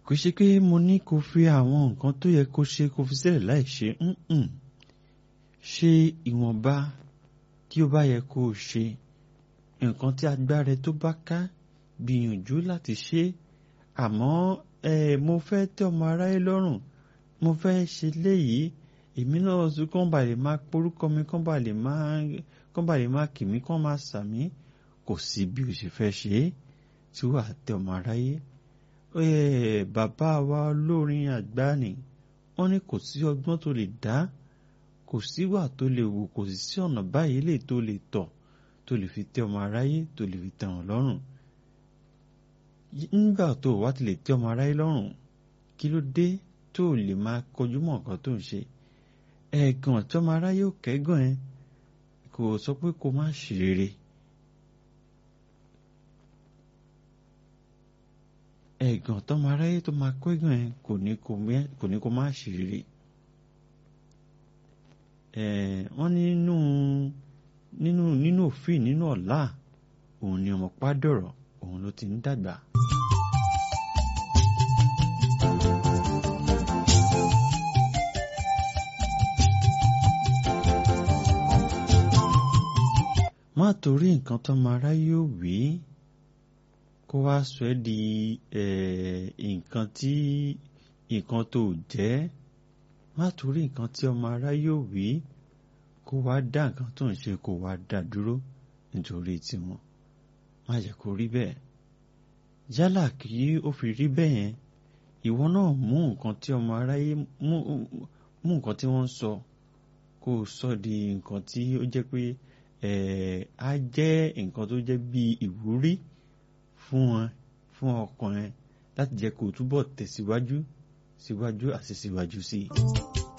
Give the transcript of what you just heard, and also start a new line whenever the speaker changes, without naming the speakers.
kò ṣe pé mo ní kó fi àwọn nǹkan tó yẹ kó ṣe kó fi sílẹ̀ láì ṣe ǹǹ ṣe ìwọ̀nba tí ó bá yẹ kó o ṣe nǹkan tí agbára ẹ tó bá ká gbìyànjú láti ṣe àmọ́ ẹ mo fẹ́ tẹ́ ọmọ aráyé lọ́rùn mo fẹ́ ṣe léyìí èmi náà tún kán bá lè máa porúkọ mi kán bá lè máa kán bá lè máa kì mí kán máa sà mí kò sí bí o ṣe fẹ́ ṣe é tí wàá tẹ́ ọmọ aráyé bàbá wa olórin àgbà ni wọ́n ní kò sí ọgbọ́n tó lè dá kò síwà tó lè wù kò sì sí ọ̀nà báyìí lè tó lè tọ̀ tó lè fi tẹ́ ọmọ aráyé tó lè fi tẹ́ wọn lọ́rùn nígbà tó wá ti lè tẹ́ ọmọ aráyé lọ́rùn kí ló dé tó lè máa kọjú mọ́ nǹkan tó ń ṣe ẹ̀gàn tí ọmọ aráyé ò kẹ́gàn ẹ kò sọ pé kó má ṣe rere ẹ̀gàn tọmọ aráyé tó máa kẹ́gàn ẹ kò ní kó má ṣe rere wọ́n nínú nínú nínú òfin nínú ọ̀la òun ni ọmọ pádọ̀rọ̀ òun ló ti ń dàgbà. má torí nǹkan tọ́mọ aráyé ò wí kó wá sọ ẹ́ di nǹkan tí nǹkan tó jẹ́ má torí nǹkan tí ọmọ aráyé ò wí kó wá dá nǹkan tó ń ṣe kó wá dá dúró nítorí tiwọn má jẹ́ kó rí bẹ́ẹ̀ yálà kí ó fi rí bẹ́ẹ̀ yẹn ìwọ náà mú nǹkan tí ọmọ aráyé mú mú nǹkan tí wọ́n ń sọ kó o sọ di nǹkan tí ó jẹ́ pé á jẹ́ nǹkan tó jẹ́ bí ìwúrí fún wọn fún ọkàn ẹ láti jẹ́ kó o túbọ̀ tẹ̀síwájú síwájú àti síwájú sí i.